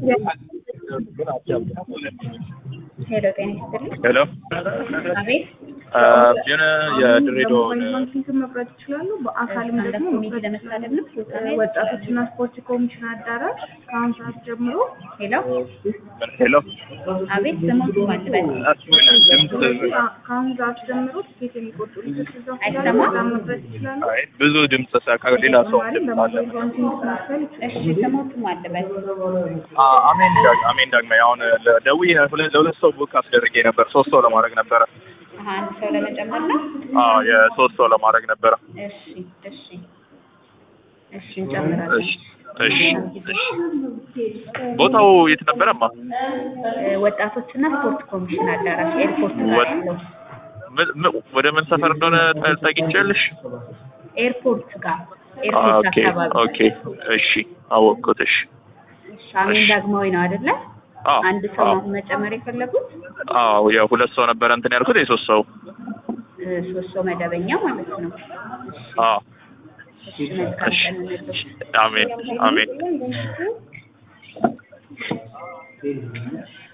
ሄሎ ጤና ይስጥልኝ። ሄሎ አቤት የሆነ የድሬዳዋን ባንኪንግ መቁረጥ ይችላሉ። በአካልም እሷን ደግሞ ደግሞ ሚት ለመሳደብ ነው። ወጣቶችና ስፖርት ኮሚሽን አዳራሽ ከአሁን ሰዓት ጀምሮ ሄሎ ሄሎ አቤት ስሞቱ ማልበል ድምፅ ከአሁን ሰዓት ጀምሮ ትኬት የሚቆርጡ ልጆች እዛ አይሰማም? እዛ መቁረጥ ይችላሉ። አይ ብዙ ድምፅ ከሌላ ሰው በተጨማሪም ድምፅ አለ። በሞባይል ባንኪንግ መክፈል ይችላሉ። እሺ ስሞቱ ማልበል አ- አሜን ዳግ አሜን ዳግመኝ አሁን ደውዬ ሁለት ለሁለት ሰው ቡክ አስደርጌ ነበር። ሶስት ሰው ለማድረግ ነበረ። አሀ አንድ ሰው ለመጨመር ነው። አዎ የሶስት ሰው ለማድረግ ነበረ። እሺ እሺ እሺ እንጨምራለን። እሺ እሺ እሺ ቦታው የት ነበረማ? እ፣ ወጣቶችና ስፖርት ኮሚሽን አዳራሽ ኤርፖርት ጋር ወጥ- ያለው ምን- ምን- ወደ ምን ሰፈር እንደሆነ ጠ- ጠይቄልሽ? ኤርፖርት ጋር ኤርፖርት ኦኬ አካባቢ ኦኬ እሺ አወቅኩት። እሺ እሺ አሜን ዳግማዊ ነው አይደለ? አዎ አንድ ሰው አዎ ነው መጨመር የፈለጉት አዎ የሁለት ሰው ነበረ እንትን ያልኩት የሶስት ሰው እ፣ ሶስት ሰው መደበኛ ማለት ነው። አዎ እሺ መልካም እሺ ቀን እንለው። አሜን አሜን